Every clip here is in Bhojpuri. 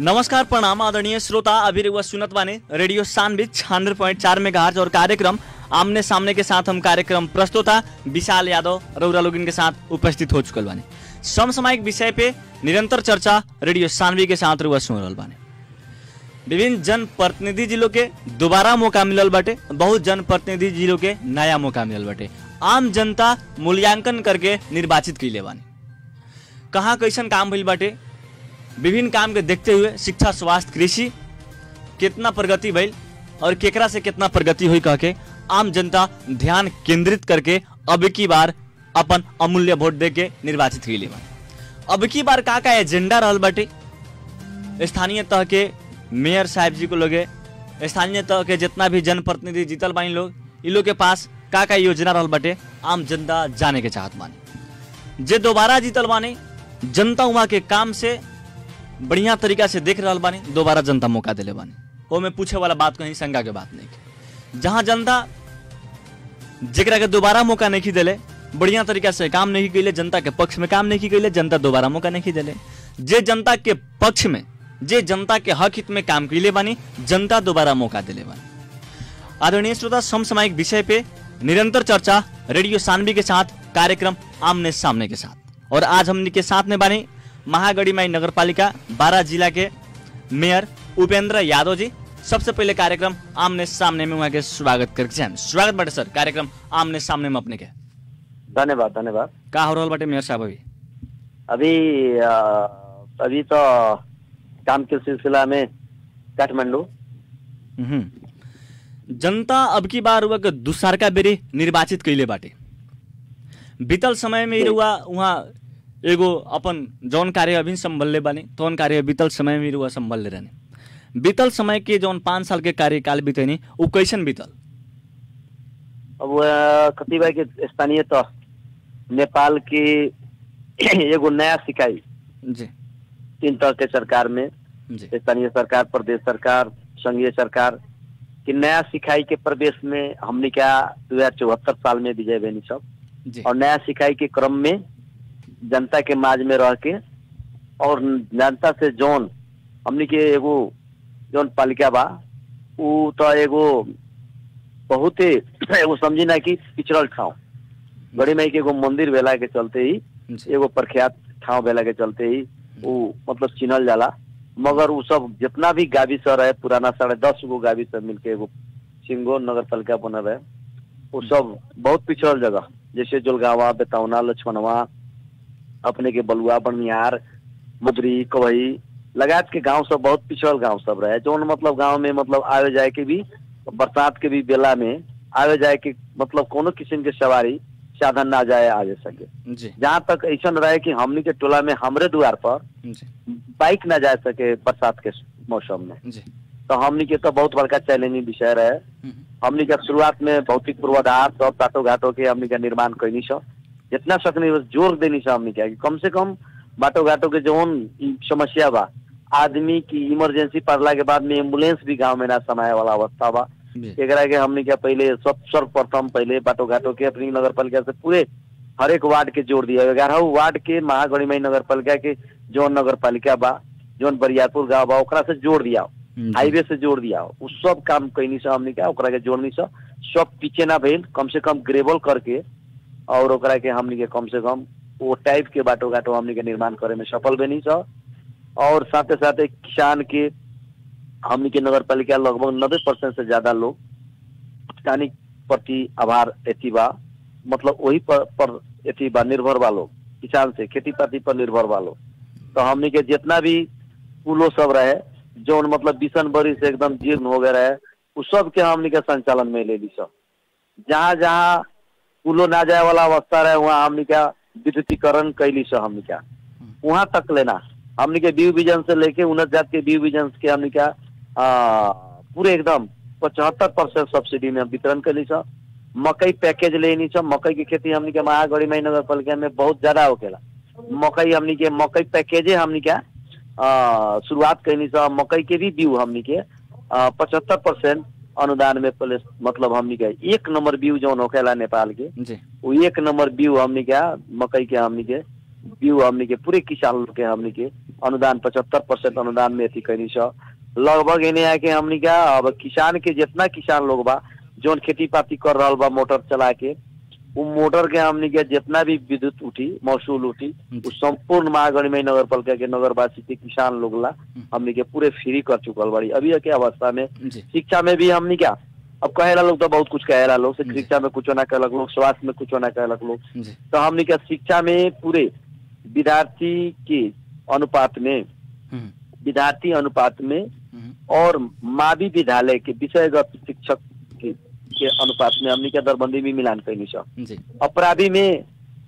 नमस्कार प्रणाम आदरणीय श्रोता अभी रउआ सुनत बानी रेडियो सानवी छियानवे पॉइंट चार में और कार्यक्रम आमने सामने के साथ हम कार्यक्रम प्रस्तोता विशाल यादव रउरा लोगिन के साथ उपस्थित हो चुकल बानी समसामयिक विषय पे निरंतर चर्चा रेडियो सानवी के साथ रउआ सुन रहल बानी विभिन्न जनप्रतिनिधि जिलों के दोबारा मौका मिलल बाटे बहुत जनप्रतिनिधि जिलों के नया मौका मिलल बाटे आम जनता मूल्यांकन करके निर्वाचित कैले बानी कहाँ कैसन काम भइल बाटे विभिन्न काम के देखते हुए शिक्षा स्वास्थ्य कृषि कितना प्रगति भइल और केकरा से कितना प्रगति हुई कह के आम जनता ध्यान केंद्रित करके अब की बार अपन अमूल्य वोट दे के निर्वाचित कैले बानी अब की बार का का एजेंडा रहल बाटे स्थानीय तह के मेयर साहब जी को लोगे स्थानीय तह के जितना भी जनप्रतिनिधि जीतल बानी लोग इ लोग के पास का का योजना रहल बाटे आम जनता जाने के चाहत बानी जे दोबारा जीतल बानी जनता वहाँ के काम से बढ़िया तरीका से देख रहल बानी दोबारा जनता मौका दिले बानी वो में पूछे वाला बात कहीं शंका के बात नहीं के जहाँ जनता जेकरा के दोबारा मौका नहीं दिले बढ़िया तरीका से काम नहीं कैले जनता के पक्ष में काम नहीं कैले जनता दोबारा मौका नहीं दिले जे जनता के पक्ष में जे जनता के हक हित में काम कैले बानी जनता दोबारा मौका दिले बानी आदरणीय श्रोता समसामयिक विषय पे निरंतर चर्चा रेडियो सानवी के साथ कार्यक्रम आमने सामने के साथ और आज हमने के साथ में बानी महागढ़ीमाई नगर पालिका बारह जिला के मेयर उपेंद्र यादव जी सबसे पहले कार्यक्रम आमने सामने में वहाँ के स्वागत करके चाहें स्वागत बाटे सर कार्यक्रम आमने सामने में अपने के धन्यवाद धन्यवाद का हो रहल बाटे मेयर साहब अभी अभी अ, अभी तो काम के सिलसिला में काठमांडू हम्म। जनता अब की बार हुआ के दूसरका बेरी निर्वाचित कैले बाटे बीतल समय में ही रुआ वहाँ एगो अपन जौन कार्य अभी संभलले बानी तौन कार्य बीतल समय में ही रुआ संभलले रहने बीतल समय के जौन पाँच साल के कार्यकाल बीतेनी उ कैसन बीतल अब अ, कतिपय के स्थानीय तो नेपाल की एगो नया सिकाई जी तीन तरह के सरकार में जी स्थानीय सरकार प्रदेश सरकार संघीय सरकार की नया सिखाई के प्रदेश में हमने क्या दो हजार चौहत्तर साल में विजय बेनी सब जी और नया सिखाई के क्रम में जनता के माज में रह के और जनता से जौन हमनी के एगो जौन पालिका बा उ तो एगो बहुत ही एगो समझी ना कि पिछड़ल ठाव गड़ी माई के एगो मंदिर भेला के चलते ही जी एगो प्रख्यात ठाव भेला के चलते ही उ मतलब चिन्हल जाला मगर उ सब जितना भी गावी सर रहे पुराना साढ़े दस गो गावी सब मिलके एगो सिंगो नगर पालिका बनल रहे उ सब बहुत पिछड़ल जगह जैसे जोलगावा बेतौना लक्ष्मणवा अपने के बलुआ बनियार मुदरी कवई लगात के गांव सब बहुत पिछड़ल गांव सब रहे जौन मतलब गांव में मतलब आवे जाए के भी बरसात के भी बेला में आवे जाए के मतलब कोनो किस्म के सवारी साधन ना जाए आगे सके जी जहाँ तक ऐसा रहे कि हमनी के टोला में हमरे द्वार पर जी बाइक ना जा सके बरसात के मौसम में जी तो हमनी के तो बहुत बड़का चैलेंजिंग विषय रहे हम्म, हमनी के शुरुआत में भौतिक पूर्वाधार सब टाटो घाटो के हमनी के निर्माण कैनी छ जितना सकनी बस जोर देनी छ हमनी के कि कम से कम बाटो घाटो के जौन ई समस्या बा आदमी की इमरजेंसी पड़ला के बाद में एम्बुलेंस भी गांव में ना समाये वाला अवस्था बा जी एकरा के हमनी के पहले सब सर्वप्रथम पहले बाटो घाटो के अपनी नगर पालिका से पूरे हर एक वार्ड के जोड़ दिया ग्यारह वार्ड के महागणिमय नगर पालिका के जौन नगर पालिका बा जौन बरियारपुर गांव बा ओकरा से जोड़ दिया जी। हाईवे से जोड़ दिया उ सब काम कैनी से हमनी के ओकरा के जोड़नी से सब पीछे ना भइल कम से कम ग्रेवल करके और ओकरा के हमनी के कम से कम वो टाइप के बाटो घाटो हमनी के निर्माण करे में सफल बनी छ और साथे साथे किसान के हमनी के नगर पालिका लगभग नब्बे परसेंट से ज्यादा लोग किसानी प्रति आभार एथी बा मतलब वही पर, पर एथी बा निर्भर बा लोग किसान से खेती पाती पर निर्भर बा लोग तो हमनी के जितना भी पुलो सब रहे जौन मतलब बिसन बरी से एकदम जीर्ण हो गए रहे उ सब के हमनी के संचालन में ले ली सब जहाँ जहाँ पुलो ना जाए वाला अवस्था रहे वहाँ हमनी का विद्युतीकरण कैली सब हमनी का वहाँ तक लेना हमनी के बीव बीजन से लेके उन्नत जात के बीव बीजन के हमनी का आ, पूरे एकदम पचहत्तर परसेंट सब्सिडी में वितरण कैली सब मकई पैकेज लेनी सब मकई की खेती हमनी के महागढ़ी मई नगर पालिका में बहुत ज्यादा होकेला मकई हमनी के मकई पैकेजे हमनी के आ, शुरुआत कैनी सब मकई के भी बीउ हमनी के पचहत्तर परसेंट अनुदान में पहले मतलब हमनी के एक नंबर बीउ जौन होखेला नेपाल के जी वो एक नंबर बीउ हमनी के मकई के हमनी के बीउ हमनी के पूरे किसान लोग के हमनी के अनुदान पचहत्तर परसेंट अनुदान में अथी कैनी छ लगभग एने आके हमनी का अब किसान के जितना किसान लोग बा जौन खेती पाती कर रहल बा मोटर चला के उ मोटर के हमनी के जितना भी विद्युत उठी महसूल उठी उ संपूर्ण महागणिमय नगर पालिका के नगरवासी के किसान लोग ला हमनी के पूरे फ्री कर चुकल बाड़ी अभी के अवस्था में जी शिक्षा में भी हमनी क्या अब कहेला लोग तो बहुत कुछ कहेला लोग जी। शिक्षा में कुछ ना कहलक लोग स्वास्थ्य में कुछ ना कहलक लोग जी तो हमनी के शिक्षा में पूरे विद्यार्थी के अनुपात में हम्म, विद्यार्थी अनुपात में हम्म, और मावी विद्यालय के विषयगत शिक्षक के, के अनुपात में हमनी के दरबंदी में मिलान कैनी छ जी अपराधी में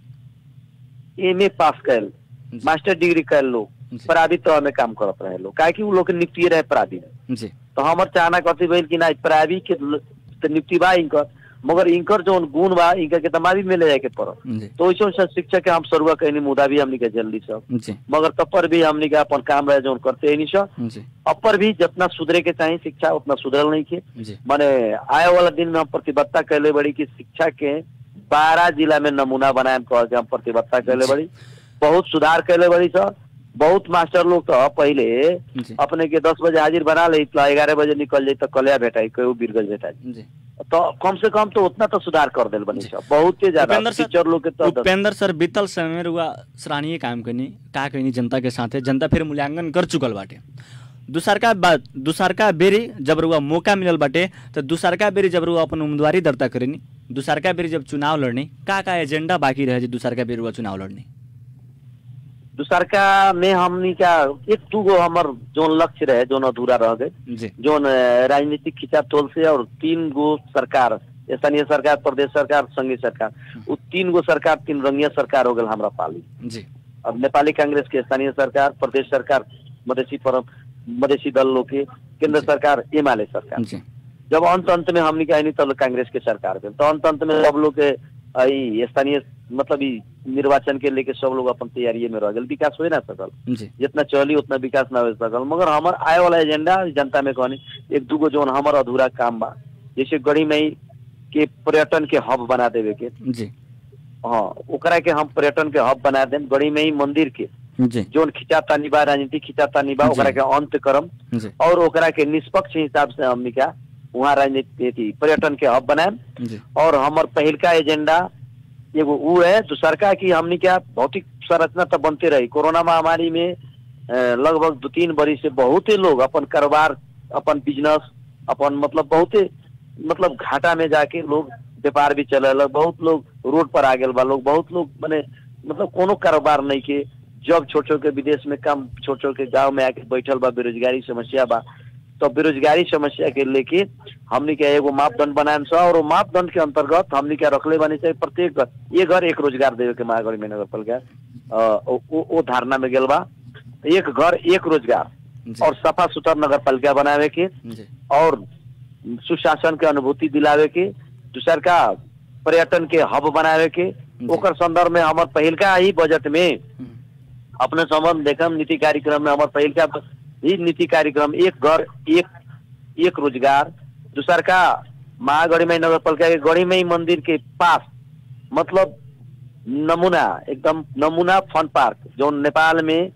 एमए पास कैल जी। मास्टर डिग्री कैल लोग जी। अपराधी तह में काम करत रहे लोग काहे कि उ लोग के नियुक्ति रहे अपराधी में जी तो हमर चाहना कथी भइल कि ना प्राइवी के ल- त नियुक्ति बा इनकर मगर इनकर जौन गुण बा इनकर के तमावी में ले जाए के पड़त जी तो वैसे वैसे शिक्षक के हम शुरुआ कहनी मुदा भी हमनी के जल्दी सब जी मगर तपर भी हमनी के अपन काम रहे जौन करते ही नहीं सब जी अपर भी जितना सुधरे के चाहिए शिक्षा उतना सुधरल नहीं के जी माने आए वाला दिन में हम प्रतिबद्धता कैले बड़ी कि शिक्षा के बारह जिला में नमूना बनाए कह के हम प्रतिबद्धता कैले बड़ी बहुत सुधार कैले बड़ी सब बहुत मास्टर लोग तो पहले जी अपने के दस बजे हाजिर बना ले ग्यारह बजे निकल जाए तो कलिया भेटाई कहीं बीरगंज भेटाई जी तो कम से कम तो उतना तो सुधार कर दिल बनी सब बहुत ही ज्यादा उपेंद्र सर- टीचर लोग के तो दस- उपेंद्र सर बीतल समय में रुआ सराहनीय काम करनी का कहनी जनता के साथे जनता फिर मूल्यांकन कर चुकल बाटे दूसरका बात दूसरका बेरी जब रुआ मौका मिलल बाटे तो दूसरका बेरी जब रुआ अपन उम्मीदवारी दर्ता करेनी दूसरका बेरी जब चुनाव लड़नी का का एजेंडा बाकी रहे जी दूसरका बेरी रुआ चुनाव लड़नी दूसरका में हमनी का एक दू गो हमर जोन लक्ष्य रहे जोन अधूरा रह गए जी जोन अ, राजनीतिक खिंचातोल से और तीन गो सरकार स्थानीय सरकार प्रदेश सरकार संघीय सरकार उ तीन गो सरकार तीन रंगिया सरकार हो गल हमरा पाली जी अब नेपाली कांग्रेस के स्थानीय सरकार प्रदेश सरकार मधेसी परम मधेसी दल लोग के केंद्र जी। सरकार एमाले सरकार जी जब अंत अंत में हमनी का तब कांग्रेस के सरकार भेल तो अंत अंत में सब लोग के अ, ई स्थानीय मतलब ई निर्वाचन के लेके सब लोग अपन तैयारी में रह गए विकास हो ना सकल जी जितना चली उतना विकास ना हो सकल मगर हमार आए वाला एजेंडा जनता में कहनी एक दूगो जोन हमार अधूरा काम बा जैसे गढ़ी मई के पर्यटन के हब बना देवे के जी हाँ ओकरा के हम पर्यटन के हब बना देम गढ़ी मई मंदिर के जी जोन खिंचातानी बा राजनीति खिंचातानी बा जी। ओकरा के अंत करम जी और ओकरा के निष्पक्ष हिसाब से हमनी का वहाँ राजनीति अथी पर्यटन के हब बनाएम जी और हमार पहिलका एजेंडा एगो उ है दूसरका की हमनी क्या भौतिक संरचना तो बनते रही कोरोना महामारी में अ, लगभग दो तीन बरी से बहुते लोग अपन कारोबार अपन बिजनेस अपन मतलब बहुते मतलब घाटा में जाके लोग व्यापार भी चले बहुत लोग रोड पर आ गए बा लोग बहुत लोग माने मतलब कोनो कारोबार नहीं के जब छोट छोट के विदेश में काम छोट छोट के गांव में आके बैठल बा बेरोजगारी समस्या बा तो बेरोजगारी समस्या के लेके हमनी के एगो मापदंड बनाएम छ और वो मापदंड के अंतर्गत हमनी के रखले बानी चाहिए प्रत्येक घर एक घर एक रोजगार देवे के महागढ़ी में नगर पालिका अ, ओ ओ- ओ धारणा में गेल बा एक घर एक रोजगार जी और सफा सुथर नगर पालिका बनावे के जी और सुशासन के अनुभूति दिलावे के दूसर का पर्यटन के हब बनावे के ओकर संदर्भ में हमार पहिलका ही बजट में हम्म, अपने संबंध देखम नीति कार्यक्रम में हमार पहिलका ही नीति कार्यक्रम एक घर एक एक रोजगार दूसर का महागढ़ीमई नगर पालिका के गढ़ीमई मंदिर के पास मतलब नमूना एकदम नमूना फन पार्क जो नेपाल में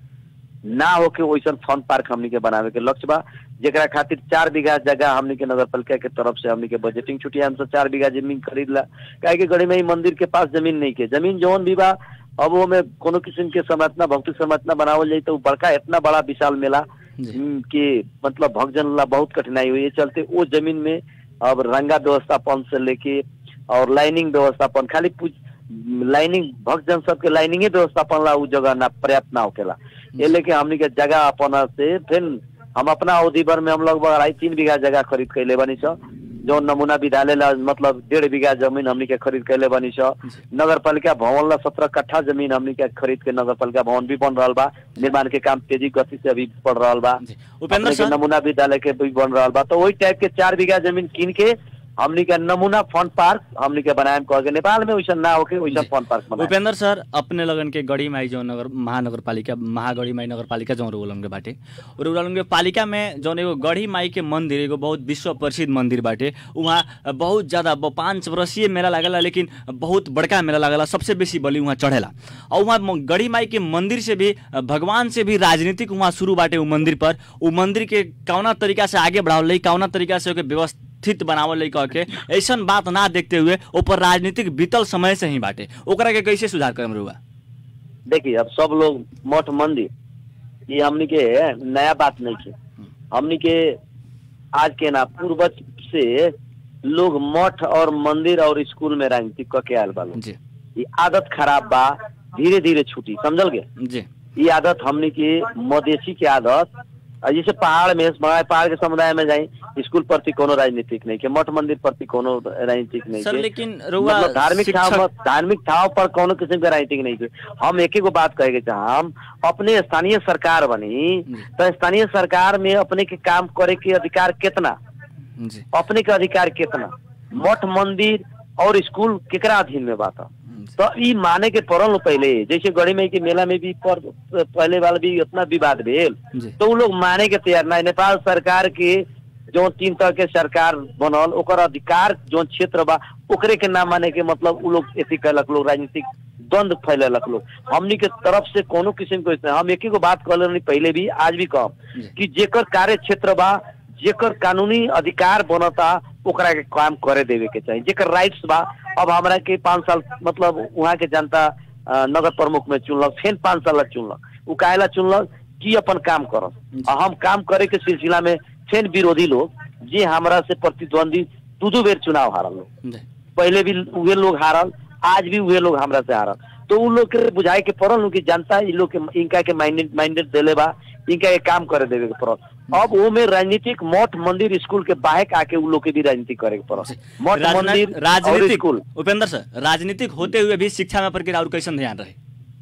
ना होके वैसन फन पार्क हमनी के बनावे के लक्ष्य बा जेकरा खातिर चार बीघा जगह हमनी के नगर पालिका के तरफ से हमनी के बजटिंग छुट्टी हम सब चार बीघा जमीन खरीद ला काहे कि गढ़ीमई मंदिर के पास जमीन नहीं के जमीन जौन भी बा अब वो में कोनो किस्म के संरचना भौतिक संरचना बनावल जाई तो उ बड़का इतना बड़ा विशाल मेला जी हम्म, के मतलब भक्तजन ला बहुत कठिनाई हुई है चलते वो जमीन में अब रंगा व्यवस्थापन से लेके और लाइनिंग व्यवस्थापन खाली पूछ- लाइनिंग भक्तजन सबके लाइनिंगे व्यवस्थापन ला उ जगह ना पर्याप्त ना होकेला ये लेके हमनी के जगह अपन से फिर हम अपना अवधि भर में हम लगभग अढ़ाई तीन बीघा जगह खरीद कैले बनी छ जो नमूना विद्यालय ला मतलब डेढ़ बीघा जमीन हमनी के खरीद कैले बनी छ जी नगर पालिका भवन ला सत्रह कट्ठा जमीन हमनी के खरीद के नगर पालिका भवन भी बन रहा बा निर्माण के काम तेजी गति से अभी बढ़ रहा बा जी उपेंद्र अपने के सर नमूना विद्यालय के भी बन रहा बा तो वही टाइप के चार बीघा जमीन कीन के हमनी के नमूना फन पार्क हमनी के बनाएम कह के नेपाल में वैसा ना होके वैसा जी। फन पार्क बनाएम उपेंद्र सर अपने लगन के गढ़ी माई जो नगर महानगर पालिका महागढ़ी माई नगर पालिका जो रोलम के बाटे और रोलम के पालिका में जौन एगो गढ़ी माई के मंदिर एगो बहुत विश्व प्रसिद्ध मंदिर बाटे वहाँ बहुत ज्यादा ब- पाँच वर्षीय मेला लागला लेकिन बहुत बड़का मेला लागला सबसे बेसी बलि वहाँ चढ़ेला और वहाँ म- गढ़ी माई के मंदिर से भी भगवान से भी राजनीतिक वहाँ शुरू बाटे उ मंदिर पर उ मंदिर के कौना तरीका से आगे बढ़ावल कौना तरीका से ओके व्यवस्थित बनावल कह के ऐसन बात ना देखते हुए ऊपर राजनीतिक बीतल समय से ही बाटे ओकरा के कैसे सुधार करम रुआ देखिए अब सब लोग मठ मंदिर ये हमनी के नया बात नहीं है हमनी के आज के ना पूर्वज से लोग मठ और मंदिर और स्कूल में राजनीति क के आयल बा लोग जी ये आदत खराब बा धीरे धीरे छूटी समझल गे जी ये आदत हमनी के मधेसी के आदत आ जैसे पहाड़ में बड़ा पहाड़ के समुदाय में जाई स्कूल प्रति कोनो राजनीतिक नहीं के मठ मंदिर प्रति कोनो राजनीतिक नहीं सर के लेकिन रुआ मतलब धार्मिक ठाव शिक्षक- धार्मिक ठाव पर कोनो किस्म के राजनीतिक नहीं के हम एक ही गो बात कहे के चाह हम अपने स्थानीय सरकार बनी जी। तो स्थानीय सरकार में अपने के काम करे के अधिकार कितना जी अपने के अधिकार कितना मठ मंदिर और स्कूल केकरा अधीन में बात है जी। तो ई माने के पड़ल न पहले जैसे गढ़ी मई के मेला में भी पर पहले वाला भी उतना विवाद भेल जी तो उ लोग माने के तैयार ना नेपाल सरकार के जो तीन तरह के सरकार बनल ओकर अधिकार जो क्षेत्र बा ओकरे के ना माने के मतलब उ लोग एथी कैलक लोग राजनीतिक द्वंद फैलेलक लोग हमनी के तरफ से कोनो किस्म के हम एक ही गो बात कहले रहनी पहले भी आज भी कहब जी। कि जेकर कार्य क्षेत्र बा जेकर कानूनी अधिकार बनता ओकरा के काम करे देवे के चाहिए जेकर राइट्स बा अब हमरा के पाँच साल मतलब वहाँ के जनता अ, नगर प्रमुख में चुनलक फिर पाँच साल ला चुनलक उ काहेला चुनलक कि अपन काम करस आ हम काम करे के सिलसिला में फिर विरोधी लोग जे हमरा से प्रतिद्वंदी दू दू बेर चुनाव हारल लोग जी पहले भी उहे लोग हारल आज भी उहे लोग हमरा से हारल तो उ लोग के बुझाए के पड़ल नु कि जनता इ लोग के इनका के माइंडेड माइंडेड देले बा इनका के काम करे देवे के पड़ल अब वो में राजनीतिक मठ मंदिर स्कूल के बाहक आके उ लोग के भी राजनीति करे के पड़ल मठ राजना- मंदिर और राजनीतिक स्कूल उपेंद्र सर राजनीतिक होते हुए भी शिक्षा में प्रक्रिया और कैसन ध्यान रहे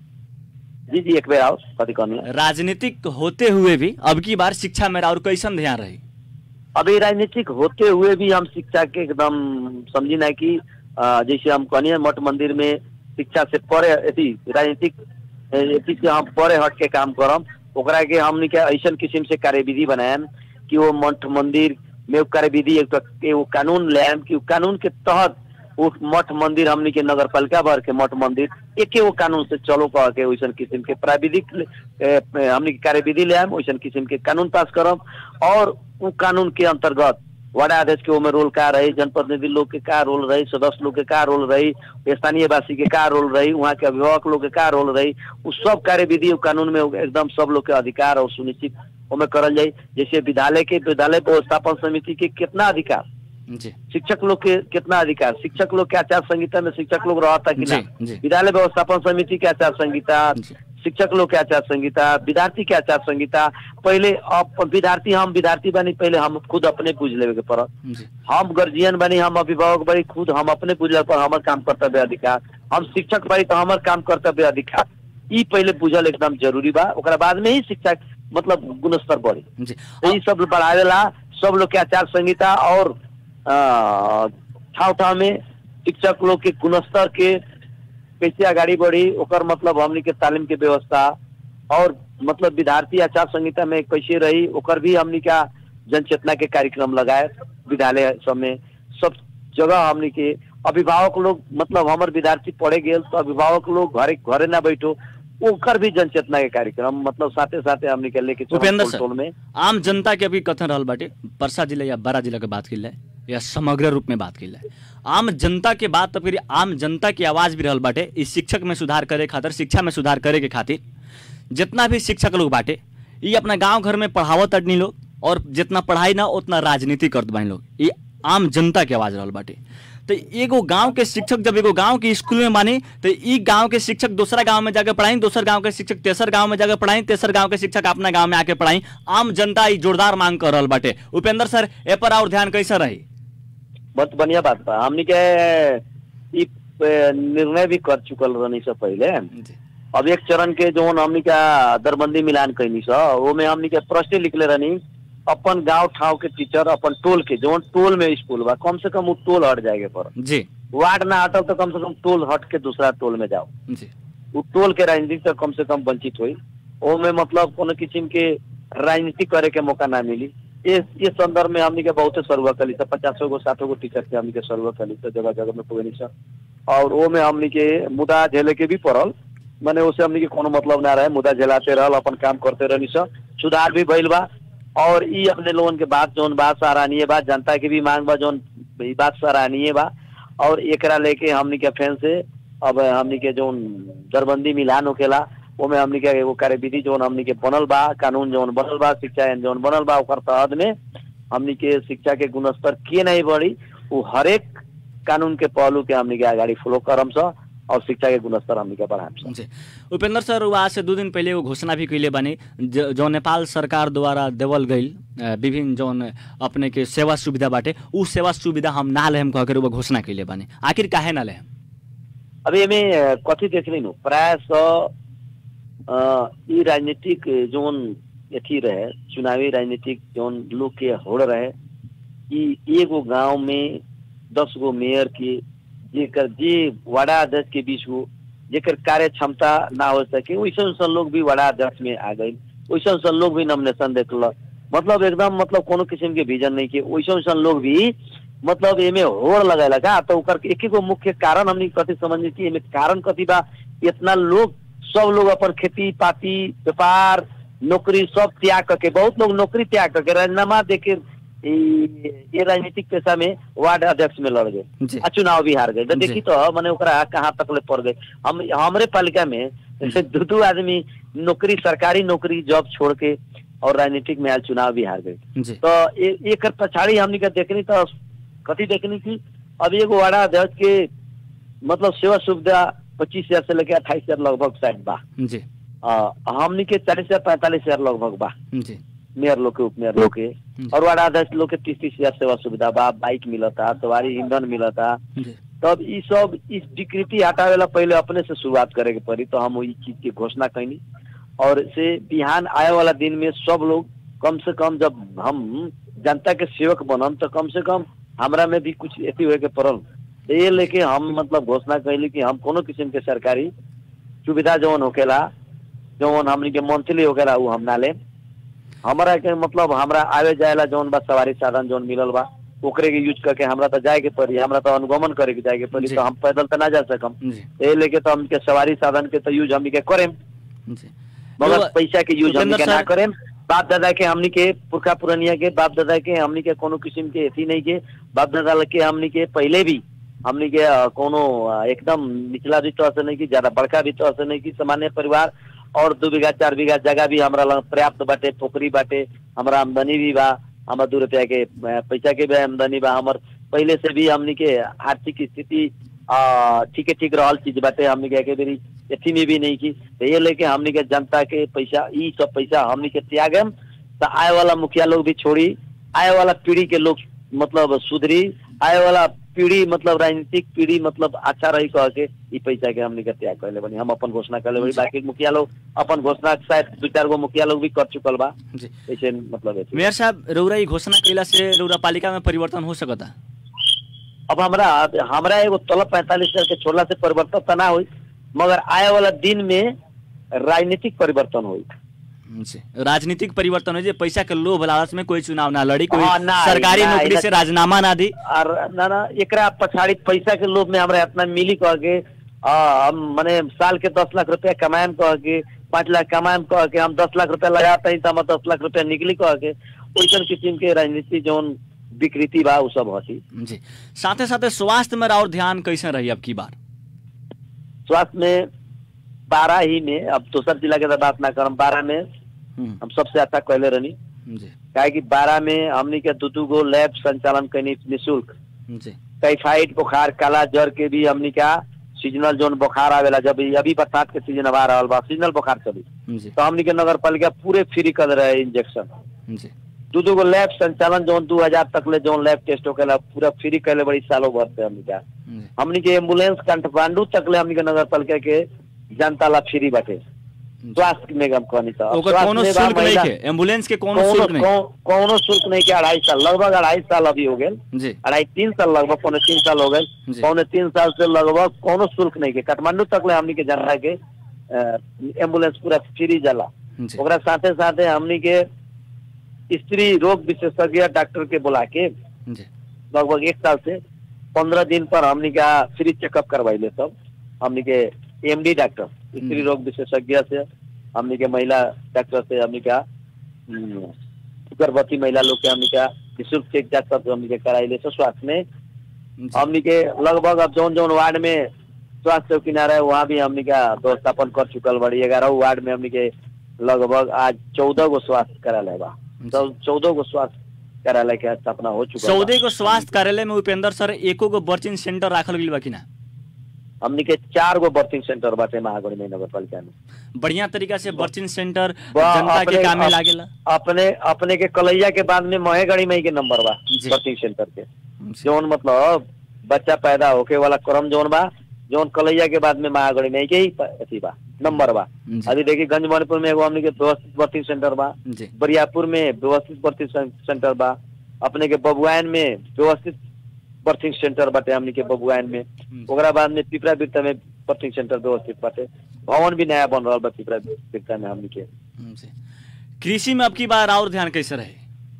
जी जी एक बेर आओ कथी कहनी राजनीतिक होते हुए भी अब की बार शिक्षा में और कैसन ध्यान रही अभी राजनीतिक होते हुए भी हम शिक्षा के एकदम समझी ना कि अ, जैसे हम कहनी मठ मंदिर में शिक्षा से परे अथी राजनीतिक अ, अथी से हम परे हट के काम करम ओकरा के हमनी के ऐसन किस्म से कार्यविधि बनाएम कि वो मठ मंदिर में वो कार्यविधि एक तो वो कानून लाएम कि वो कानून के तहत वो मठ मंदिर हमनी के नगर पालिका भर के मठ मंदिर एके वो कानून से चलो कह के वैसन किस्म के प्राविधिक ए, ए, हमनी के कार्यविधि लाएम वैसन किस्म के कानून पास करम और उ कानून के अंतर्गत वार्डा अध्यक्ष के ओमे रोल का रही जनप्रतिनिधि लोग के का रोल रही सदस्य लोग के का रोल रही स्थानीय वासी के का रोल रही वहाँ के अभिभावक लोग के का रोल रही उ सब कार्यविधि उ कानून में एकदम सब लोग के अधिकार और सुनिश्चित ओमे करल जाई जैसे विद्यालय के विद्यालय व्यवस्थापन समिति के कितना अधिकार जी शिक्षक लोग के कितना अधिकार शिक्षक लोग के आचार संहिता में शिक्षक लोग रहता कि ना जी, जी। विद्यालय व्यवस्थापन समिति के आचार संहिता जी। शिक्षक लोग के आचार संहिता विद्यार्थी के आचार संहिता पहले अब विद्यार्थी हम विद्यार्थी बनी पहले हम खुद अपने बुझ लेवे के पड़त जी हम गार्जियन बनी हम अभिभावक बनी खुद हम अपने बुझल पर हमर काम कर्तव्य अधिकार हम शिक्षक बनी तो हमर काम कर्तव्य अधिकार ई पहले बुझल एकदम जरूरी बा ओकरा बाद में ही शिक्षा मतलब गुणस्तर बढ़ी जी तो ई सब बढ़ावेला सब लोग के आचार संहिता और ठाव ठाव में शिक्षक लोग के गुणस्तर के कैसे आगाड़ी बढ़ी ओकर मतलब हमनी के तालीम के व्यवस्था और मतलब विद्यार्थी आचार संहिता में कैसे रही ओकर भी हमनी का जन चेतना के कार्यक्रम लगाए विद्यालय सब में सब जगह हमनी के अभिभावक लोग मतलब हमर विद्यार्थी पढ़े गेल तो अभिभावक लोग घरे घरे ना बैठो ओकर भी जन चेतना के कार्यक्रम मतलब साथे साथे हमनी के लेके चलम उपेंद्र टोल सर टोल में आम जनता के अभी कथन रहल बाटे परसा जिला या बारा जिला के बात की या समग्र रूप में बात की आम जनता के बात तो फिर आम जनता की आवाज भी रहल बाटे इस शिक्षक में सुधार करे खातिर शिक्षा में सुधार करे के खातिर जितना भी शिक्षक लोग बाटे ये अपना गांव घर में पढ़ावत अडनी लोग और जितना पढ़ाई ना उतना राजनीति करत बानी लोग ये आम जनता के आवाज रहल बाटे तो एगो गांव के शिक्षक जब एगो गांव के स्कूल में मानी तो ई गांव के शिक्षक दूसरा गांव में जाकर पढ़ाई दोसर गांव के शिक्षक तेसर गांव में जाकर पढ़ाई तेसर गांव के शिक्षक अपना गांव में आके पढ़ाई आम जनता ई जोरदार मांग कर रहल बाटे उपेंद्र सर ए पर और ध्यान कैसे रही बहुत बढ़िया बात बा हमनी के ई ए, निर्णय भी कर चुकल रहनी से पहले जी अब एक चरण के जो हमनी का दरबंदी मिलान कैनी स वो में हमनी के प्रश्न लिखले रहनी अपन गांव ठाव के टीचर अपन टोल के जौन टोल में स्कूल बा कम से कम वो टोल हट जाएगा पर जी वार्ड ना हटल तो कम से कम टोल हट के दूसरा टोल में जाओ जी उ टोल के राजनीति से कम से कम वंचित हुई ओमे मतलब कोनो किस्म के राजनीति करे के मौका ना मिली ये ये संदर्भ में हमनी के बहुते सर्वे कली सब पचासो गो साठो गो टीचर के हमनी के सर्वे कली सब जगह जगह में पुगनी सब और वो में हमनी के मुद्दा झेले के भी पड़ल माने उसे हमनी के कोनो मतलब ना रहे मुद्दा झेलाते रहल अपन काम करते रहनी सब सुधार भी भइल बा और ई अपने लोगन के बात जौन बात सराहनीय बा जनता के भी मांग बा जौन ई बात सराहनीय बा और एकरा लेके हमनी के फैन से अब हमनी के जौन दरबंदी मिलान होकेला ओमे हमनी के एगो कार्यविधि जौन हमनी के बनल बा कानून जौन बनल बा शिक्षा आइन जौन बनल बा ओकर तहत में हमनी के शिक्षा के गुणस्तर के नहीं बढ़ी उ हरेक कानून के पहलू के हमनी के अगाडि फॉलो करम स और शिक्षा के गुणस्तर हमनी के बढ़ाम स जी उपेंद्र सर वो आज से दू दिन पहले एगो घोषणा भी कैले बानी ज- जो नेपाल सरकार द्वारा देवल गईल अ, विभिन्न जौन अपने के सेवा सुविधा बाटे उ सेवा सुविधा हम ना लेहम कह के वो घोषणा कैले बानी आखिर काहे ना लेहम अब एमे अ, कथी देखली नु प्राय स अ, ई राजनीतिक जोन अथी रहे चुनावी राजनीतिक जोन लोग के होड़ रहे ई एगो गांव में दस गो मेयर के जेकर जे वार्डा अध्यक्ष के बीच हो जेकर कार्य क्षमता ना हो सके वैसे वैसे लोग भी वार्डा अध्यक्ष में आ गए वैसे वैसे लोग भी नॉमिनेशन देखल मतलब एकदम मतलब कोनो किस्म के विजन नहीं के वैसे वैसे लोग भी मतलब एमे होड़ लगाएला का तो ओकर एक गो मुख्य कारण हमनी कथी समझनी कि एमे कारण कथी बा इतना लोग सब लोग अपन खेती पाती व्यापार नौकरी सब त्याग करके बहुत लोग नौकरी त्याग करके राजीनामा देके ई- ये राजनीतिक पेशा में वार्ड अध्यक्ष में लड़ गए जी आ चुनाव भी हार गए तो जी। देखी तो मैंने ओकरा कहाँ तक ले पड़ गए हम हमरे पालिका में दू दू आदमी नौकरी सरकारी नौकरी जॉब छोड़ के और राजनीतिक में आयल चुनाव भी हार गए जी तो ए- एकर पछाड़ी हमनी के देखनी तो कथी देखनी की अब एगो वार्ड अध्यक्ष के मतलब सेवा सुविधा पच्चीस हजार से लेके अट्ठाईस हजार लगभग शायद बा जी आ, हमनी के चालीस हजार पैंतालीस हजार लगभग बा जी मेयर लोग के उपमेयर लोग के और वार्ड अध्यक्ष लोग के तीस तीस हजार सेवा सुविधा बा बाइक मिलता सवारी ईंधन मिलता जी तब ई सब इस विकृति हटावेला पहले अपने से शुरुआत करे के पड़ी तो हम ई चीज की घोषणा कैनी और से बिहान आए वाला दिन में सब लोग कम से कम जब हम जनता के सेवक बनम तो कम से कम हमरा में भी कुछ ऐसी हुए के पड़ल तो ये लेके हम मतलब घोषणा कैली कि हम कोनो किस्म के सरकारी सुविधा जौन होकेला जौन हमनी के मंथली होकेला उ हम ना लेम हमरा के मतलब हमरा आवे जाएला जौन बा सवारी साधन जौन मिलल बा ओकरे के यूज करके हमरा तो जाए के पड़ी हमरा तो अनुगमन करे के जाए के पड़ी जी। तो हम पैदल तो ना जा सकम जी ए लेके तो हमके सवारी साधन के तो यूज हमनी के करेम जी मगर तो- पैसा के यूज हमनी उपेंद्र के ना सर- करेम बाप दादा के हमनी के पुरखा पुरनिया के बाप दादा के हमनी के कोनो किस्म के अथी नहीं के बाप दादा के हमनी के पहले भी हमनी के अ, कोनो अ, एकदम निचला भी तो से नहीं की ज्यादा बड़का भी तो से नहीं की सामान्य परिवार और दू बीघा चार बीघा जगह भी हमरा लग पर्याप्त बाटे पोखरी बाटे हमरा आमदनी भी बा हमरा दू रुपया के अ, पैसा के भी आमदनी बा हमर पहले से भी हमनी के आर्थिक स्थिति आ, ठीके ठीक रहल चीज बाटे हमनी के एके बेरी अथी में भी नहीं की तो ये लेके हमनी के जनता के पैसा ई सब पैसा हमनी के त्यागम तो आए वाला मुखिया लोग भी छोड़ी आए वाला पीढ़ी के लोग मतलब सुधरी आए वाला पीढ़ी मतलब राजनीतिक पीढ़ी मतलब अच्छा रही कह के ई पैसा के हमनी के त्याग करले बनी हम अपन घोषणा करले बनी बाकी मुखिया लोग अपन घोषणा शायद दू चार गो मुखिया लोग भी कर चुकल बा जी ऐसे मतलब ऐसे मेयर साहब रौरा ई घोषणा कैला से रौरा पालिका में परिवर्तन हो सकता अब हमरा हमरा एगो तलब पैंतालीस हजार के छोड़ला से परिवर्तन तो ना हुई मगर आए वाला दिन में राजनीतिक परिवर्तन हुई जी राजनीतिक परिवर्तन हो जे पैसा के लोभ लालच में कोई चुनाव ना लड़ी कोई हाँ, ना, सरकारी ना, नौकरी ना। से राजीनामा ना दी और ना ना एकरा पछाड़ी पैसा के लोभ में हमरा इतना मिली कह के आ, हम मने साल के दस लाख रुपया कमाएम कह के पाँच लाख कमाएम कह के हम दस लाख रुपया लगाते हैं तो हम दस लाख रुपया निकली कह के वैसन किस्म के राजनीति जौन विकृति बा उ सब हसी जी साथे साथे स्वास्थ्य में और ध्यान कैसे रही अब की बार स्वास्थ्य में बारह ही में अब दोसर जिला के तो बात ना करम बारह में हम्म, हम सबसे अच्छा कहले रहनी जी काहे कि बारह में हमनी के दू दू गो लैब संचालन कैनी निःशुल्क जी टाइफाइड बुखार काला जर के भी हमनी का सीजनल जोन बुखार आवेला जब ई अभी बरसात के सीजन आ रहल बा सीजनल बुखार चली जी तो हमनी के नगर पालिका पूरे फ्री कर रहे इंजेक्शन जी दू दू गो लैब संचालन जोन दू हजार तक ले जोन लैब टेस्ट होकेला पूरा फ्री कैले बड़ी सालों भर से हमनी का जी हमनी के एम्बुलेंस काठमांडू तक ले हमनी के नगर पालिका के जनता ला फ्री बाटे स्वास्थ्य में हम कहनी था अब ओकर स्वास्थ्य कोनो में बा शुल्क नहीं महिला- है एम्बुलेंस के कोनो कौनो शुल्क नहीं कौ- कौनो शुल्क नहीं के अढ़ाई साल लगभग अढ़ाई साल अभी हो गए जी अढ़ाई तीन साल लगभग पौने तीन साल हो गए जी। पौने तीन साल से लगभग कोनो शुल्क नहीं के काठमांडू तक ले हमनी के जाना के अ, एम्बुलेंस पूरा फ्री जाला जी ओकरा साथे साथे हमनी के स्त्री रोग विशेषज्ञ डॉक्टर के बुला के जी लगभग एक साल से पंद्रह दिन पर हमनी का फ्री चेकअप करवाइले सब हमनी के एमडी डॉक्टर स्त्री हम्म। रोग विशेषज्ञ से हमनी के महिला डॉक्टर से हमनी का हम्म, गर्भवती महिला लोग के हमनी का निःशुल्क चेक जांच सब हमनी के कराइले सब स्वास्थ्य में जी हमनी के लगभग अब जौन जौन वार्ड में स्वास्थ्य चौकी ना रहे वहाँ भी हमनी का व्यवस्थापन कर चुकल बड़ी ग्यारह वार्ड में हमनी के लगभग आज चौदह गो स्वास्थ्य कार्यालय बा जी। चौदह गो स्वास्थ्य कार्यालय के स्थापना हो चुका बा। चौदह को स्वास्थ्य कार्यालय में उपेंद्र सर एको गो बर्चिंग सेंटर राखल गइल बा कि ना हमनी के चार गो बर्थिंग सेंटर बाटे महागढ़ी में नगर पालिका में बढ़िया तरीका से बर्चिंग सेंटर बा, जनता के अपने- काम में अप- लागेला अपने अपने के कलैया के बाद में महेगढ़ी में ही के नंबर बा जी। बर्थिंग सेंटर के जी। जौन मतलब बच्चा पैदा होके वाला क्रम जौन बा जौन कलैया के बाद में महागढ़ी में ही के ही प- अथी बा नंबर बा जी। अभी देखिए गंज मणिपुर में एगो हमनी के व्यवस्थित बर्थिंग सेंटर बा जी बरियापुर में व्यवस्थित बर्थिंग सें- सेंटर बा अपने के बबुआन में व्यवस्थित बर्थिंग सेंटर बाटे हमनी के बबुआन में ओकरा बाद में पिपरा बिरता में बर्थिंग सेंटर व्यवस्थित बाटे भवन भी नया बन रहा बा पिपरा बिरता में हमनी के जी कृषि में अब की बार और ध्यान कैसे रहे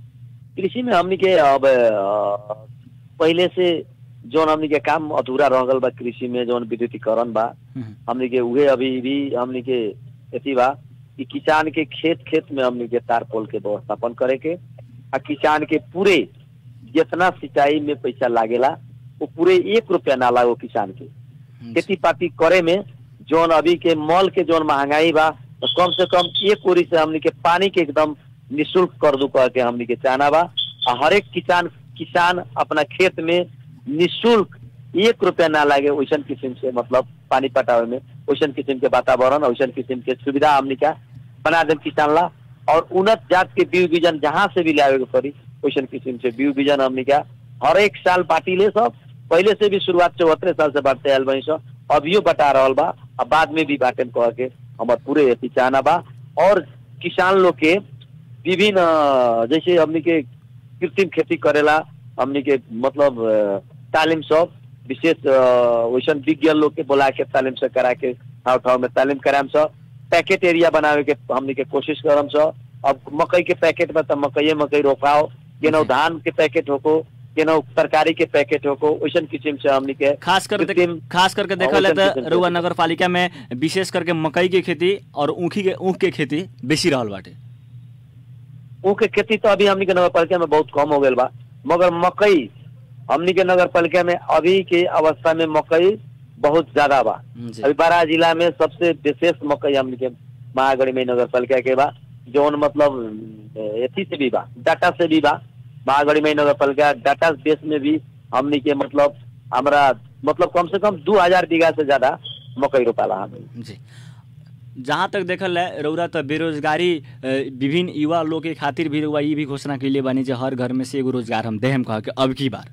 कृषि में हमनी के अब अ, पहले से जौन हमनी के काम अधूरा रह गल बा कृषि में जौन विद्युतीकरण बा हम्म, हमनी के उहे अभी भी हमनी के अथी बा कि किसान के खेत खेत में हमनी के तार पोल के व्यवस्थापन करे के आ किसान के पूरे जितना सिंचाई में पैसा लागेला वो पूरे एक रुपया ना लागो किसान के जी। खेती पाती करे में जौन अभी के मॉल के जौन महंगाई बा तो कम से कम एक ओरी से हमनी के पानी के एकदम निशुल्क कर दू कह के हमनी के चाहना बा आ हर एक किसान किसान अपना खेत में निशुल्क एक रुपया ना लागे वैसन किस्म से मतलब पानी पटावे में वैसन किस्म के वातावरण वैसन किस्म के सुविधा हमनी का बना देम किसान ला और उन्नत जात के बीज बीजन जहाँ से भी लावे के पड़ी वैसन किस्म से बीज बीजन हमनी का हर एक साल बाटी ले सब पहले से भी शुरुआत चौहत्तर साल से बांटते आयल बनी सब अभियो बटा रहल बा आ बाद में भी बाटे कह के हमार पूरे अथी चाहना बा और किसान लोग के विभिन्न अ, जैसे हमनी के कृत्रिम खेती करेला हमनी के मतलब अ, तालीम सब विशेष अ, वैसन विज्ञ लोग के बुला के तालीम से करा के ठाव ठाव में तालीम कराम सब पैकेट एरिया बनावे के हमनी के कोशिश करम सब अब मकई के पैकेट में तो मकई मकई रोपाओ केनो जी। धान के पैकेट होको केनो तरकारी के पैकेट होको वैसन किस्म से हमनी के खास कर कृत्रिम- खास करके देखल औसन है किस्म तो के रुआ खेती। नगर पालिका में विशेष करके मकई के खेती और ऊखी के ऊख के खेती बेसी रहल बाटे ऊख के खेती तो अभी हमनी के नगर पालिका में बहुत कम हो गल बा मगर मकई हमनी के नगर पालिका में अभी के अवस्था में मकई बहुत ज्यादा बा जी अभी बारह जिला में सबसे विशेष मकई हमनी के महागढ़ी में नगर पालिका के बा जौन मतलब एथी से भी बा डाटा से भी बा महागढ़ी में नगर पालिका डाटा बेस में भी हमनी के मतलब हमरा मतलब कम से कम दू हजार बीघा से ज्यादा मकई रोपाला हमनी जी जहाँ तक देखल है रौरा तो बेरोजगारी अ, विभिन्न युवा लोग के खातिर भी रउआ ई भी घोषणा कैले बानी जे हर घर में से एगो रोजगार हम देहम कह के अब की बार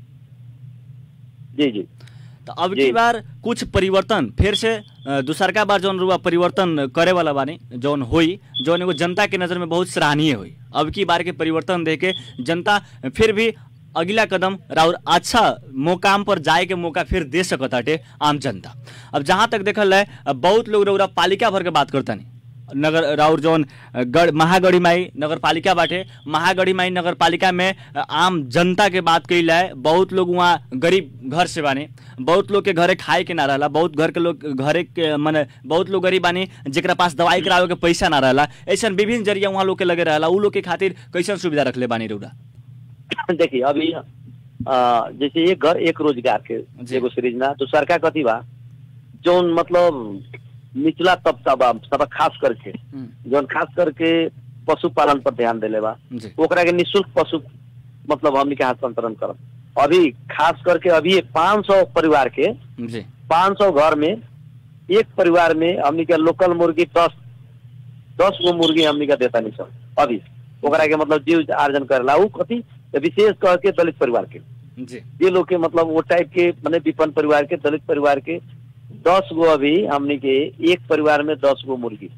जी जी तो अब जी। की बार कुछ परिवर्तन फिर से अ, दूसरका बार जौन रुआ परिवर्तन करे वाला बानी जौन होई जौन एगो जनता के नज़र में बहुत सराहनीय होई अब की बार के परिवर्तन देके जनता फिर भी अगला कदम राउर अच्छा मुकाम पर जाए के मौका फिर दे सकताटे आम जनता अब जहाँ तक देखल है अब बहुत लोग रउरा पालिका भर के बात करता नहीं नगर राउर जौन गढ़ महागढ़ी माई नगर पालिका बाटे महागढ़ी माई नगर पालिका में आम जनता के बात कइल है बहुत लोग वहाँ गरीब घर से बाने बहुत लोग के घरे खाए के ना रहला बहुत घर के लोग घरे के मने बहुत लोग गरीब बानी जेकरा पास दवाई करावे के पैसा ना रहला ऐसा विभिन्न जरिया वहाँ लोग के लगे रहला उ लोग के खातिर कैसन सुविधा रखले बानी रउरा देखिए अभी अ, जैसे एक घर एक रोजगार के जी। एगो सृजना तो सरकार कथी बा जौन मतलब निचला तबका बा सब खास करके हम्म, जौन खास करके पशुपालन पर ध्यान देले बा जी ओकरा के निःशुल्क पशु मतलब हमनी के हस्तांतरण करब अभी खास करके अभी पाँच सौ परिवार के जी पाँच सौ घर में एक परिवार में हमनी के लोकल मुर्गी दस दस गो मुर्गी हमनी के देता नहीं सब अभी ओकरा के मतलब जीव आर्जन करेला उ कथी तो विशेष कह के दलित परिवार के जी जे लोग के मतलब वो टाइप के मैंने विपन्न परिवार के दलित परिवार के दस गो अभी हमनी के एक परिवार में दस गो मुर्गी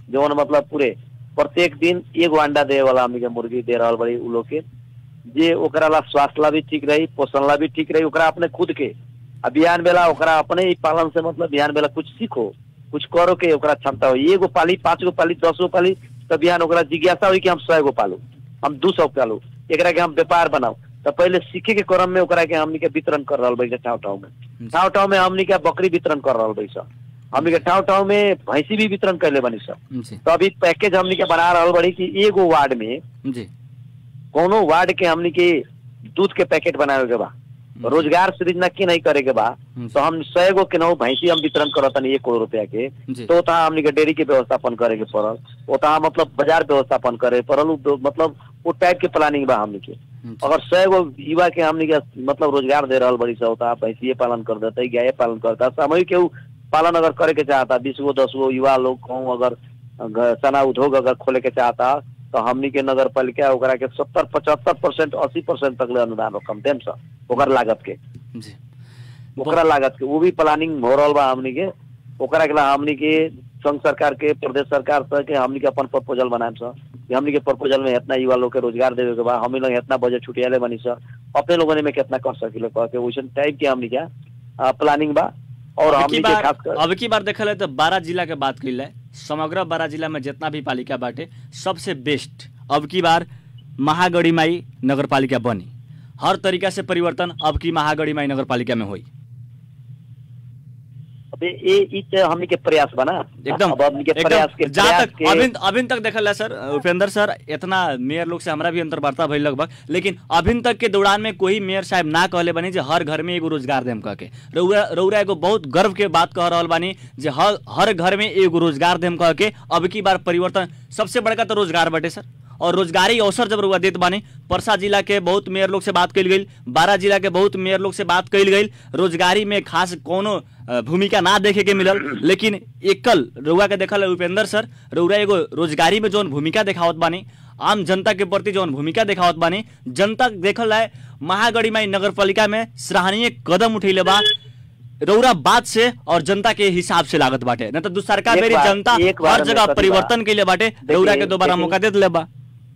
जौन मतलब पूरे प्रत्येक दिन एगो अंडा दे वाला हमनी के मुर्गी दे रहल बड़ी उ लोग के जे ओकरा ला स्वास्थ्य ला भी ठीक रही पोषण ला भी ठीक रही ओकरा अपने खुद के आ बिहान बेला ओकरा अपने ही पालन से मतलब बिहान बेला कुछ सीखो कुछ करो के ओकरा क्षमता हो एगो पाली पाँच गो पाली दस गो पाली तो बिहान ओकरा जिज्ञासा हुई कि हम सौ गो पालू हम दू सौ पालू एकरा के हम व्यापार बनाऊ तो पहले सीखे के क्रम में ओकरा के हमनी के वितरण कर रहल बैठे ठाव ठाव में ठाव ठाव में हमनी के बकरी वितरण कर रहल बैठ हमनी के ठाव ठाव में भैंसी भी वितरण कैले बनी सब जी तो अभी पैकेज हमनी के बना रहल बड़ी कि एगो वार्ड में जी कोनो वार्ड के हमनी के दूध के पैकेट बनावे के बा रोजगार सृजना के नहीं करे के बा जी। तो हम सौ गो के नौ भैंसी हम वितरण करत एक करोड़ रुपया के जी तो ओतहा हमनी के डेयरी के व्यवस्थापन करे के पड़ल ओतहा मतलब बाजार व्यवस्थापन करे पड़ल उ मतलब वो टाइप के प्लानिंग बा हमनी के जी। अगर सौ गो युवा के हमनी के मतलब रोजगार दे रहल बड़ी सा होता भैंसिए पालन कर देते गाय पालन करता सामूहिक केहू पालन अगर करे के चाहता बीस गो दस गो युवा लोग कहूँ अगर अगर सना उद्योग अगर खोले के चाहता तो हमनी के नगर पालिका ओकरा के सत्तर पचहत्तर परसेंट अस्सी परसेंट तक ले अनुदान रकम देम सा ओकर लागत के जी ओकरा लागत के वो भी प्लानिंग हो रहल बा हमनी के ओकरा के ला हमनी के संघ सरकार के प्रदेश सरकार से के हमनी के अपन प्रपोजल बनाएम सर कि हमनी के प्रपोजल में इतना युवा लोग के रोजगार देवे के बा हमनी लोग इतना बजट छुटियाले बनी सर अपने लोगों ने में कितना कर सकिले कह के वैसन टाइप के हमनी के प्लानिंग बा और अब हमनी की के बार खास कर अब की बार देखल है तो बारह जिला के बात कइल है समग्र बारह जिला में जितना भी पालिका बाटे सबसे बेस्ट अब की बार महागढ़ी माई नगर पालिका बनी हर तरीका से परिवर्तन अब की महागढ़ी माई नगर पालिका में हुई अबे ये ई ते हमनी के प्रयास बना एकदम अब हमनी के प्रयास के एकदम जहाँ प्रयास तक के अभी अभी तक देखल है सर उपेंद्र सर इतना मेयर लोग से हमरा भी अंतर्वार्ता भइल लगभग लेकिन अभी तक के दौरान में कोई मेयर साहब ना कहले बनी जे हर घर में एगो रोजगार देम कह के रउरा रउरा एगो बहुत गर्व के बात कह रहल बानी जे हर हर घर में एगो रोजगार देम कह के अब की बार परिवर्तन सबसे बड़का तो रोजगार बटे सर और रोजगारी अवसर जब रुआ देत बानी परसा जिला के बहुत मेयर लोग से बात कइल गई बारह जिला के बहुत मेयर लोग से बात कइल गई रोजगारी में खास कोनो अ, भूमिका ना देखे के मिलल लेकिन एकल रउआ के देखल है उपेंद्र सर रउरा एगो रोजगारी में जौन भूमिका देखावत बानी आम जनता के प्रति जौन भूमिका देखावत बानी जनता देखल है महागढ़ी माई नगर पालिका में सराहनीय कदम उठैले बा रउरा बात से और जनता के हिसाब से लागत बाटे न तो दूसरका एक मेरी बार- जनता एक बार हर में जगह कथी बा? परिवर्तन के लिए बाटे रउरा के दोबारा देखिए- मौका दे दिले बा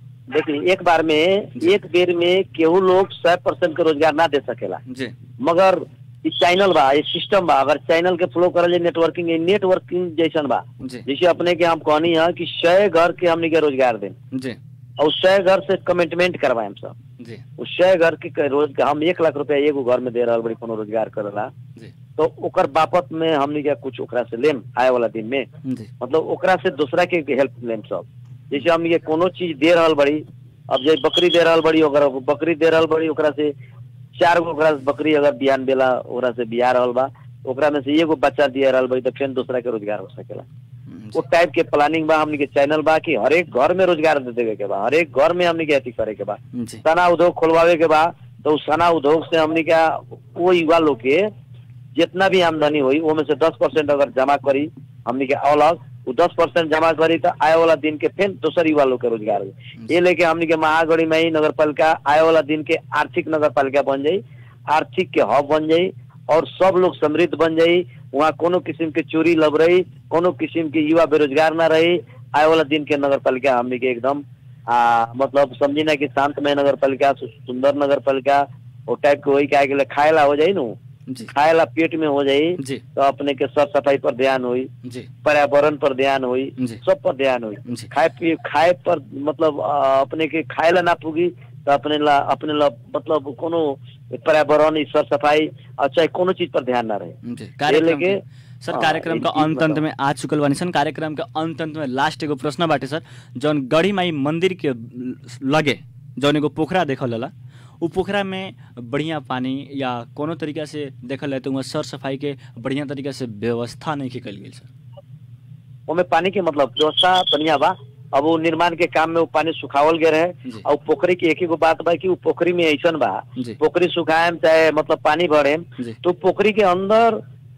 देखिए एक बार में एक बेर में केहू लोग सौ परसेंट के रोजगार ना दे सकेला जी मगर ई चैनल बा ये सिस्टम बा अगर चैनल के फ्लो करल जाए नेटवर्किंग ये नेटवर्किंग जैसन बा जी जैसे अपने के हम कहनी है कि सौ घर के हमने के रोजगार दें जी और सौ घर से कमिटमेंट करवाए सब जी उस सौ घर के रोज हम एक लाख रुपया एगो घर में दे रहा बड़ी कोनो रोजगार करेला जी तो ओकर बापत में हमने के कुछ ओकरा से लेम आए वाला दिन में जी मतलब ओकरा से दूसरा के हेल्प लेम सब जैसे हम ये कोनो चीज दे रहल बड़ी अब जे बकरी दे रहल बड़ी ओकरा बकरी दे रहल बड़ी ओकरा से चार गो ओकरा से बकरी अगर बिहान बेला ओकरा से बिया रहल बा ओकरा में से एगो बच्चा दिया रहल बड़ी तो फिर दूसरा के रोजगार हो सकेला वो टाइप के प्लानिंग बा हमनी के चैनल बा कि हर एक घर में रोजगार दे देवे के बा हर एक घर में हमनी के अथी करे के बा जी सना उद्योग खोलवावे के बा तो उस सना उद्योग से हमनी का वो युवा लोग के जितना भी आमदनी हुई वो में से दस परसेंट अगर जमा करी हमनी के अलग वो दस परसेंट जमा करी तो आए वाला दिन के फिर दूसर युवा लोग के रोजगार हुई ये लेके हमनी के महागढ़ी में ही नगर पालिका आए वाला दिन के आर्थिक नगर पालिका बन जाई आर्थिक के हब बन जाई और सब लोग समृद्ध बन जाई वहाँ कोनो किस्म के चोरी लब रही कोनो किस्म के युवा बेरोजगार ना रही आए वाला दिन के नगर पालिका हमनी के एकदम आ, मतलब समझी ना कि शांतमय नगर पालिका सु- सुंदर नगर पालिका वो टाइप के वही क्या के लिए खाएला हो जाई नु जी खाएला पेट में हो जाई जी तो अपने के साफ सफाई पर ध्यान हुई जी पर्यावरण पर ध्यान हुई जी। सब पर ध्यान हुई जी खाए पिए खाए पर मतलब आ, अपने के खाए ला ना पुगी तो अपने ला अपने ला मतलब कोनो पर्यावरण ई साफ सफाई और चाहे कोनो चीज पर ध्यान ना रहे जी कार्यक्रम लेके- के- सर हाँ, कार्यक्रम एक का चीज अंत अंत बताओ। में आ चुकल बानी सन कार्यक्रम के अंत अंत में लास्ट एगो प्रश्न बाटे सर जौन गढ़ी माई मंदिर के लगे जौन एगो पोखरा देखल होला उ पोखरा में बढ़िया पानी या कोनो तरीका से देखल जाए तो वहाँ सर सफाई के बढ़िया तरीका से व्यवस्था नहीं कल गेल सर ओमे पानी के मतलब व्यवस्था बढ़िया बा अब वो निर्माण के काम में वो पानी सुखावल गए रहे जी। और पोखरी की एक ही गो बात बा कि वो पोखरी में ऐसन बा जी पोखरी सुखाएम चाहे मतलब पानी भरेम जी तो पोखरी के अंदर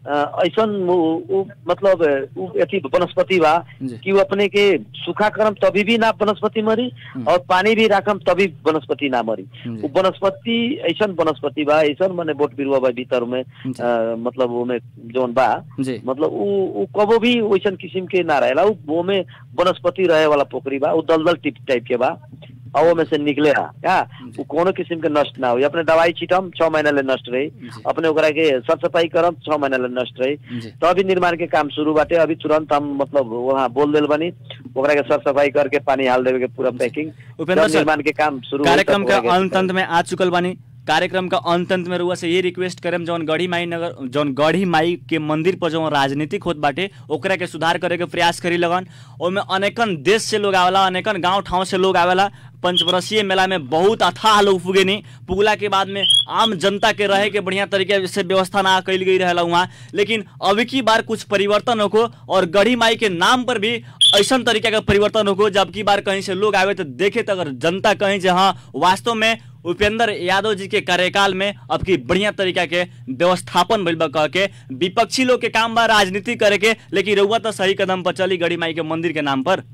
ऐसा मतलब उ अथी वनस्पति बा जी। कि वो अपने के सूखा करम तभी भी ना वनस्पति मरी हम्म। और पानी भी राखम तभी वनस्पति ना मरी जी। उ वनस्पति ऐसा वनस्पति बा ऐसा माने बोट बिरुवा बा भीतर में जी। अ, मतलब ओमे जौन बा जी मतलब उ उ कबो भी वैसन किस्म के ना रहेला उ ओमे वनस्पति रहे वाला पोखरी बा उ दलदल टिप टाइप के बा और ओमे से निकलेला क्या जी। उ कोनो किस्म के नष्ट ना हो अपने दवाई छिटम छह महीना ले नष्ट रही जी। अपने ओकरा के साफ सफाई करम छह महीना ले नष्ट रही जी तो अभी निर्माण के काम शुरू बाटे अभी तुरंत हम मतलब वहाँ बोल देल बनी ओकरा के साफ सफाई करके पानी हाल देवे के पूरा पैकिंग उपेंद्र जब सर, निर्माण के काम शुरू होई कार्यक्रम तब का ओकरा के- अंत अंत में आ चुकल बानी कार्यक्रम का अंत अंत में रुआ से ये रिक्वेस्ट करेम जौन गढ़ी माई नगर जौन गढ़ी माई के मंदिर पर जौन राजनीतिक होत बाटे ओकरा के सुधार करे के प्रयास करी लगन ओमे अनेकन देश से लोग आवेला अनेकन गांव ठाव से लोग आवेला पंचवर्षीय मेला में बहुत अथाह लोग पुगे नहीं पुगला के बाद में आम जनता के रहे के बढ़िया तरीके से व्यवस्था ना कैल गई रहेला वहाँ लेकिन अब की बार कुछ परिवर्तन होको और गढ़ी माई के नाम पर भी ऐसा तरीके का परिवर्तन होको जब की बार कहीं से लोग आवे तो देखे तो अगर जनता कहीं से हाँ वास्तव में उपेंद्र यादव जी के कार्यकाल में अब की बढ़िया तरीका के व्यवस्थापन भइल बा कह के विपक्षी लोग के काम बा राजनीति करे के लेकिन रउआ तो सही कदम पर चली गढ़ी माई के मंदिर के नाम पर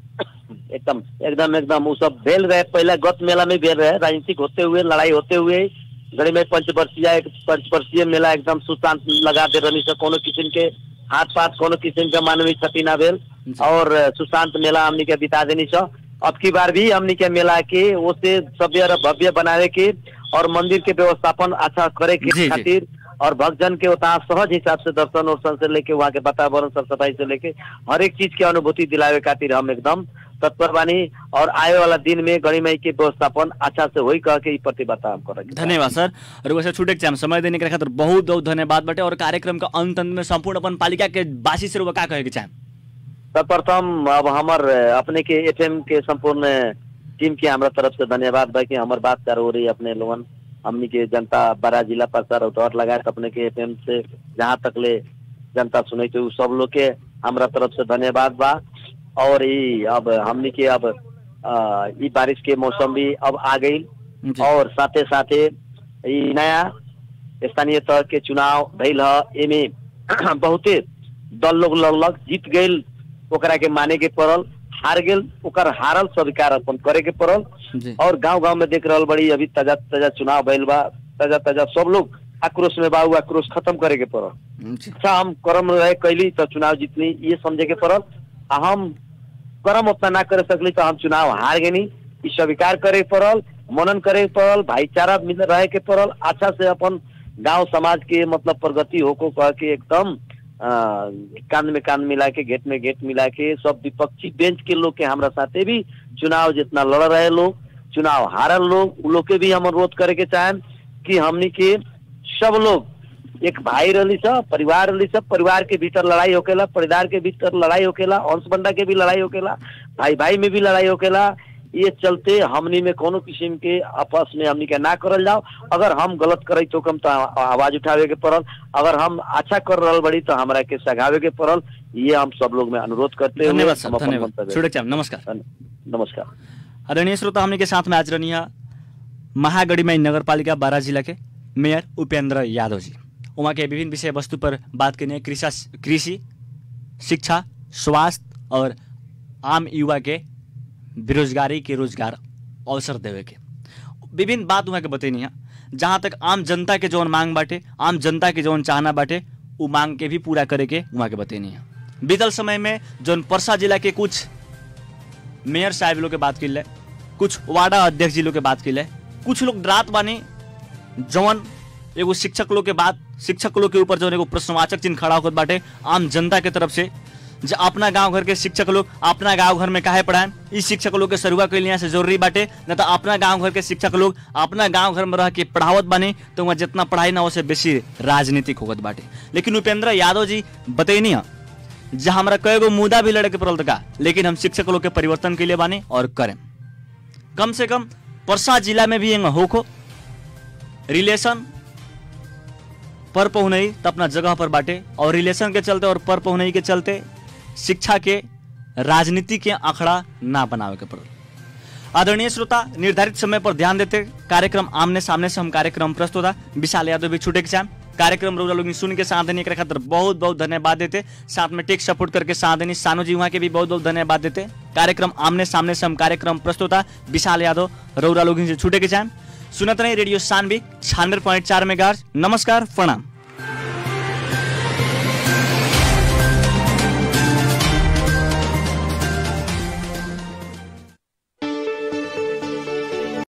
एकदम एकदम एकदम वो सब भेल रहे पहले गत मेला में भेल रहे राजनीतिक होते हुए लड़ाई होते हुए गड़ी में पंचवर्षीय एक पंचवर्षीय मेला एकदम सुशांत लगा दे रही से कोनो किस्म के हाथ पात कोनो किस्म के मानवीय क्षति ना भेल जी। और अ, सुशांत मेला हमनी के बिता देनी छ अब की बार भी हमनी के मेला के ओसे सभ्य और भव्य बनावे के और मंदिर के व्यवस्थापन अच्छा करे जी, के जी। खातिर और भक्तजन के उतना सहज हिसाब से दर्शन उर्शन से लेके वहाँ के वातावरण साफ सफाई से लेके हर एक चीज की अनुभूति दिलावे खातिर हम एकदम तत्पर बानी और आए वाला दिन में गणी मई के व्यवस्थापन अच्छा से होई कह के ई प्रतिबद्धता हम करेंगे धन्यवाद सर और वैसे छूटे के चाहे समय देने के खातिर बहुत बहुत धन्यवाद बाटे और कार्यक्रम का अंत अंत में संपूर्ण अपन पालिका के बासी से रुआ का कहे के चाहे सर्वप्रथम अब हमर अ, अपने के एफएम के संपूर्ण टीम के हमरा तरफ से धन्यवाद बा कि हमर बात कर हो रही अपने लोगन हमनी के जनता बड़ा जिला प्रचार और लगाए अपने के एफएम से जहाँ तक ले जनता सुने थे उ सब लोग के हमरा तरफ से धन्यवाद बा और ई अब हमनी के अब अ, ई बारिश के मौसम भी अब आ गई जी। और साथे साथे ई नया स्थानीय तह के चुनाव भइल ह एमे बहुते दल लोग लगलग जीत गइल ओकरा के माने के पड़ल हार गेल ओकर हारल स्वीकार अपन करे के पड़ल जी और गांव गांव में देख रहल बड़ी अभी ताजा ताजा चुनाव भइल बा ताजा ताजा सब लोग आक्रोश में बा उ आक्रोश खत्म करे के पड़ल जी अच्छा हम कर्म रहे कैली तो चुनाव जीतनी ये समझे के पड़ल आ हम कर्म उतना ना करे सकली तो हम चुनाव हार गनी ई स्वीकार करे के पड़ल मनन करे के पड़ल भाईचारा मिल रहे के पड़ल अच्छा से अपन गांव समाज के मतलब प्रगति होको कह के एकदम अ, कान में कान मिला के गेट में गेट मिला के सब विपक्षी बेंच के लोग के हमरा साथे भी चुनाव जितना लड़ रहे लोग चुनाव हारल लोग उ लोग के भी हम अनुरोध करे के चाहें कि हमनी के सब लोग एक भाई रही सब परिवार रही सब परिवार के भीतर लड़ाई होकेला परिवार के भीतर लड़ाई होकेला अंश बंडा के भी लड़ाई होकेला भाई भाई में भी लड़ाई होकेला ये चलते हमनी में कोनो किस्म के आपस में हमनी के ना करल जाओ अगर हम गलत करे तो कम तो आ- आवाज उठावे के पड़ल अगर हम अच्छा कर रहल बड़ी तो हमरा के सगावे के पड़ल ये हम सब लोग में अनुरोध करते हुए धन्यवाद हम सर अपन धन्यवाद मंतव्य- छूटे के चाहे नमस्कार धन्य- नमस्कार आदरणीय श्रोता हमने के साथ में आज रहनी है महागढ़ीमाई नगर पालिका बारह जिला के मेयर उपेंद्र यादव जी वहाँ के विभिन्न विषय वस्तु पर बात करनी है कृषि कृषि शिक्षा स्वास्थ्य और आम युवा के बेरोजगारी के रोजगार अवसर देवे के विभिन्न बात वहाँ के बतैनी है जहाँ तक आम जनता के जौन मांग बाटे आम जनता के जौन चाहना बाटे उ मांग के भी पूरा करे के वहाँ के बतैनी है बीतल समय में जौन परसा जिला के कुछ मेयर साहब लोग के बात कर ले कुछ वार्डा अध्यक्ष जी लोग के बात कर ले कुछ लोग डरात बानी जवन एगो शिक्षक लोग के बात शिक्षक लोग के ऊपर जवन एगो प्रश्नवाचक चिन्ह खड़ा होकर बाटे आम जनता के तरफ से जे अपना गांव घर के शिक्षक लोग अपना गांव घर में काहे पढ़ाएं इस शिक्षक लोग के सरुआ के लिए से जरूरी बाटे न तो अपना गांव घर के शिक्षक लोग अपना गांव घर में रह के पढ़ावत बानी तो वहाँ जितना पढ़ाई ना उससे बेसी राजनीतिक होगत बाटे लेकिन उपेंद्र यादव जी बतैनी है जहाँ हमारा कई गो मुद्दा भी लड़े के पड़ल था का लेकिन हम शिक्षक लोग के परिवर्तन के लिए बानी और करें कम से कम परसा जिला में भी एंग होको रिलेशन पर पहुनई तो अपना जगह पर बाटे और रिलेशन के चलते और पर पहुनई के चलते शिक्षा के राजनीति के आंकड़ा ना बनावे के पड़ल आदरणीय श्रोता निर्धारित समय पर ध्यान देते कार्यक्रम आमने सामने से हम कार्यक्रम प्रस्तुत विशाल यादव भी छूटे के चाहें कार्यक्रम रौरा लोग सुन के साथ देनी एकरा खातिर बहुत बहुत धन्यवाद देते साथ में टेक सपोर्ट करके साथ देनी सानू जी वहाँ के भी बहुत बहुत धन्यवाद देते कार्यक्रम आमने सामने से हम कार्यक्रम प्रस्तुता विशाल यादव रौरा लोग से छूटे के चाहें सुनत रहे रेडियो सानवी छियानवे पॉइंट चार में नमस्कार प्रणाम